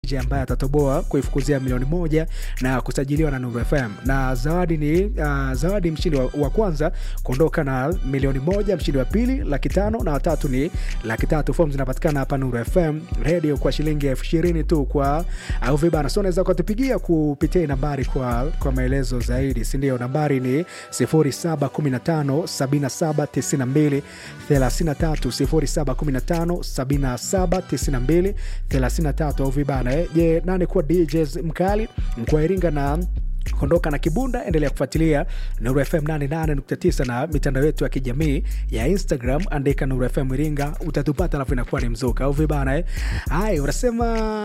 DJ ambaye atatoboa kuifukuzia milioni moja na kusajiliwa na Nuru FM, na zawadi ni uh, zawadi mshindi wa, wa kwanza kuondoka na milioni moja, mshindi wa pili laki tano na watatu ni laki tatu. Fomu zinapatikana hapa Nuru FM radio kwa shilingi elfu ishirini tu kwa au vibana. So unaweza ukatupigia kupitia nambari kwa, kwa maelezo zaidi, si ndio? Nambari ni 0715 7792 33 0715 7792 33 au vibana. Eh, Je, nani kuwa DJs mkali mkoa Iringa na kondoka na Kibunda. Endelea kufuatilia Nuru FM 88.9 na mitandao yetu ya kijamii ya Instagram, andika Nuru FM Iringa utatupata, alafu inakuwa ni mzuka au vibana eh. Hai, unasema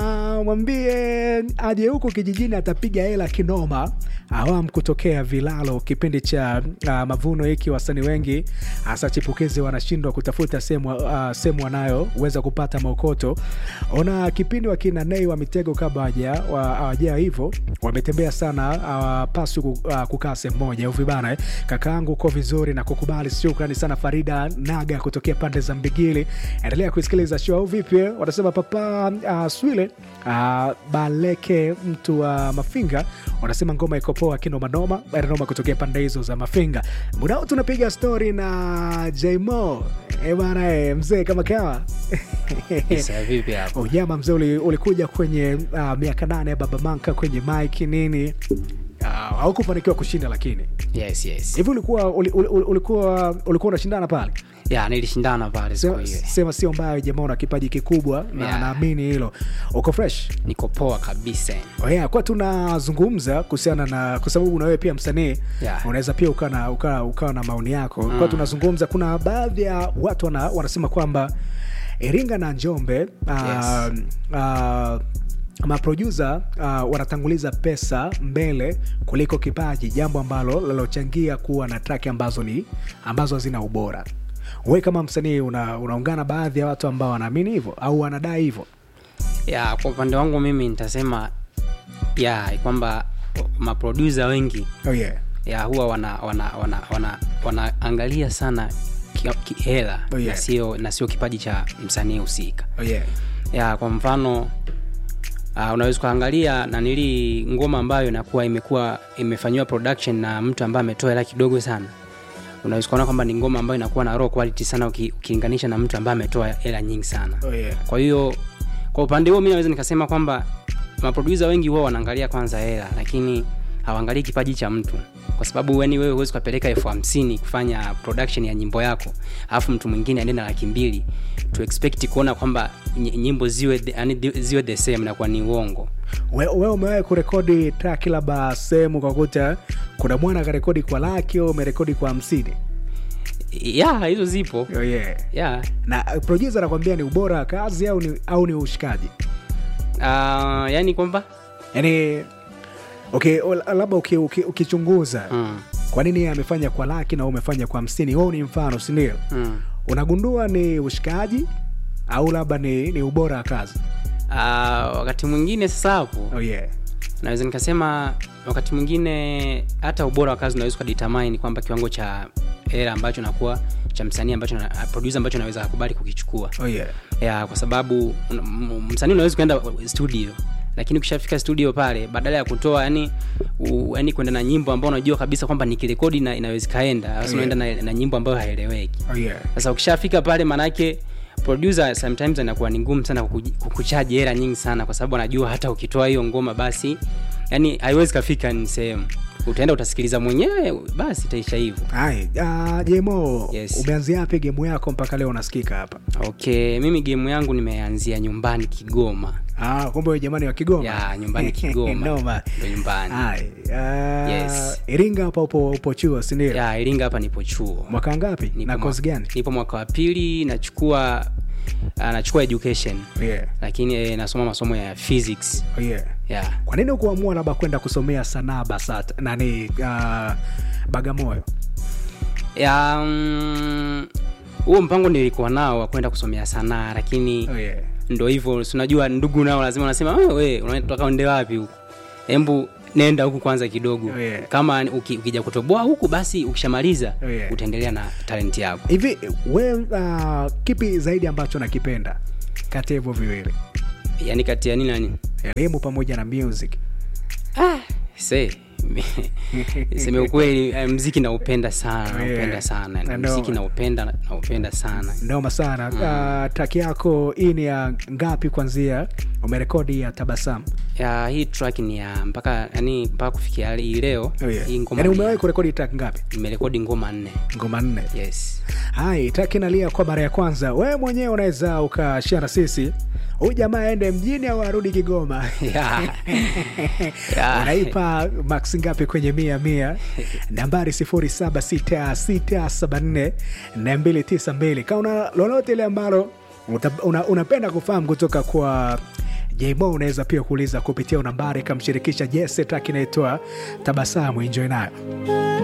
mwambie aje huku kijijini, atapiga hela kinoma. Awam kutokea Vilalo, kipindi cha uh, mavuno hiki, wasanii wengi hasa chipukizi wanashindwa kutafuta sehemu uh, sehemu wanayoweza kupata maokoto. Ona kipindi wakina Nei wa Mitego kabla hawajaa hivyo, wametembea sana hawapaswi uh, kukaa sehemu moja uvi bana eh. Kakaangu uko vizuri na kukubali, shukrani sana Farida Naga kutokea pande za Mbigili. Endelea kuisikiliza show au vipi? Wanasema papa uh, Swile uh, Baleke mtu wa uh, Mafinga wanasema ngoma iko poa kinomanoma noma kutokea pande hizo za Mafinga. Muda huu tunapiga stori na Jmo e bana e, mzee kama kawa Isa, vipi hapo? Unyama mzee, uli- ulikuja kwenye uh, miaka nane ya Baba Manka kwenye mike nini uh, haukufanikiwa kushinda, lakini Yes, yes. hivi ulikuwa uli- uli- uli- ulikuwa ulikuwa unashindana pale? Ya, nilishindana pale siku Sema, hiyo. sema sio mbaya, jamaa una kipaji kikubwa na Yeah. naamini hilo. Uko fresh? Niko poa kabisa. Oh yeah, kwa tunazungumza kuhusiana na kwa sababu na wewe pia msanii Yeah. unaweza pia ukawa na, ukawa, ukawa na maoni yako kwa tunazungumza, kuna baadhi ya watu wana, wanasema kwamba Iringa na Njombe uh, uh, maprodusa uh, wanatanguliza pesa mbele kuliko kipaji, jambo ambalo linalochangia kuwa na track ambazo ni ambazo hazina ubora. Wewe kama msanii una, unaungana baadhi ya watu ambao wanaamini hivyo au wanadai hivyo? Ya, kwa upande wangu mimi nitasema ya kwamba maproducer wengi Oh yeah. ya huwa wana wana wana wana wanaangalia sana ki- ki- hela Oh, yeah. na sio na sio kipaji cha msanii husika. Oh yeah. ya kwa mfano uh, unaweza ukaangalia nanili ngoma ambayo inakuwa imekuwa imefanyiwa production na mtu ambaye ametoa hela kidogo sana unaweza ukaona kwamba ni ngoma ambayo inakuwa na raw quality sana uki- ukilinganisha na mtu ambaye ametoa hela nyingi sana Oh yeah. kwa hiyo kwa upande huo mi naweza nikasema kwamba maproducer wengi huwa wanaangalia kwanza hela lakini hawaangalii kipaji cha mtu kwa sababu yani wewe huwezi ukapeleka elfu hamsini kufanya production ya nyimbo yako alafu mtu mwingine aende na laki mbili to expect kuona kwamba ny- nyimbo ziwe the, yani ziwe the same nakuwa ni uongo We- wewe umewahi kurekodi track labda sehemu ukakuta kuna mwana akarekodi kwa laki au umerekodi kwa hamsini ya hizo zipo oh yeah. ya na uh, producer anakwambia ni ubora wa kazi au ni, au ni ushikaji uh, yani kwamba yani okay, o- labda uki- uki- ukichunguza mm, kwa nini yeye amefanya kwa laki na wewe umefanya kwa hamsini wewe ni mfano sindio mm. unagundua ni ushikaji au labda ni, ni ubora wa kazi Uh, wakati mwingine sasa hapo oh yeah. naweza nikasema wakati mwingine hata ubora wa kazi unaweza ukadetermine kwamba kiwango cha hela ambacho nakuwa cha msanii ambacho na, producer ambacho naweza akubali kukichukua Oh yeah. ya kwa sababu un- m- msanii unaweza kuenda studio lakini ukishafika studio pale badala ya kutoa yani u, yani kwenda na nyimbo ambao unajua kabisa kwamba nikirekodi na inaweza kaenda sasa Yeah. unaenda na, na nyimbo ambayo haieleweki Oh yeah. sasa ukishafika pale manake producer sometimes anakuwa ni ngumu sana kuku- kukuchaji hela nyingi sana kwa sababu anajua hata ukitoa hiyo ngoma basi yani haiwezi kafika ni sehemu utaenda utasikiliza mwenyewe basi itaisha hivyo Hai, uh, jemo Yes. umeanzia wapi gemu yako mpaka leo unasikika hapa okay mimi game yangu nimeanzia nyumbani kigoma Ah, kumbe wewe jamani wa Kigoma. ya nyumbani kigoma Noma. ndo nyumbani Hai, ah, Yes. Iringa hapa upo upo chuo, si ndio? ya iringa hapa nipo chuo Mwaka ngapi? Nipo Na mwa- course gani? nipo mwaka wa pili nachukua uh, nachukua education Yeah. lakini eh, nasoma masomo ya physics Oh, yeah. yeah. Kwa nini ukuamua labda kwenda kusomea sanaa BASATA nani uh, Bagamoyo? ya mm, huo mpango nilikuwa nao wa kwenda kusomea sanaa lakini Oh, yeah. ndo hivyo si unajua ndugu nao lazima wanasema "Wewe, we unataka uende wapi huku hembu nenda huku kwanza kidogo Oh, yeah. kama uki, ukija kutoboa huku basi ukishamaliza Oh, yeah. utaendelea na talenti yako Hivi we uh, kipi zaidi ambacho nakipenda kati ya hivyo viwili? yaani kati ya nini na nini elimu pamoja na music se seme ukweli eh, mziki naupenda sana naupenda Yeah. sana Na mziki ndo- naupenda naupenda sana noma sana mm. uh, track yako hii ni ya ngapi kwanzia umerekodi ya tabasamu ya hii track ni ya mpaka yani mpaka kufikia hii leo oh, yeah. hii ngoma yani ni umewahi ya- kurekodi track ngapi nimerekodi ngoma nne ngoma nne yes hai track inalia kwa mara ya kwanza wewe mwenyewe unaweza ukashia na sisi huyu jamaa aende mjini au arudi kigoma yeah. Yeah. unaipa max ngapi kwenye mia mia nambari 0766744292 kama una lolote ile ambalo uta- una- unapenda kufahamu kutoka kwa jmo unaweza pia kuuliza kupitia nambari ikamshirikisha jese track inaitwa tabasamu enjoy nayo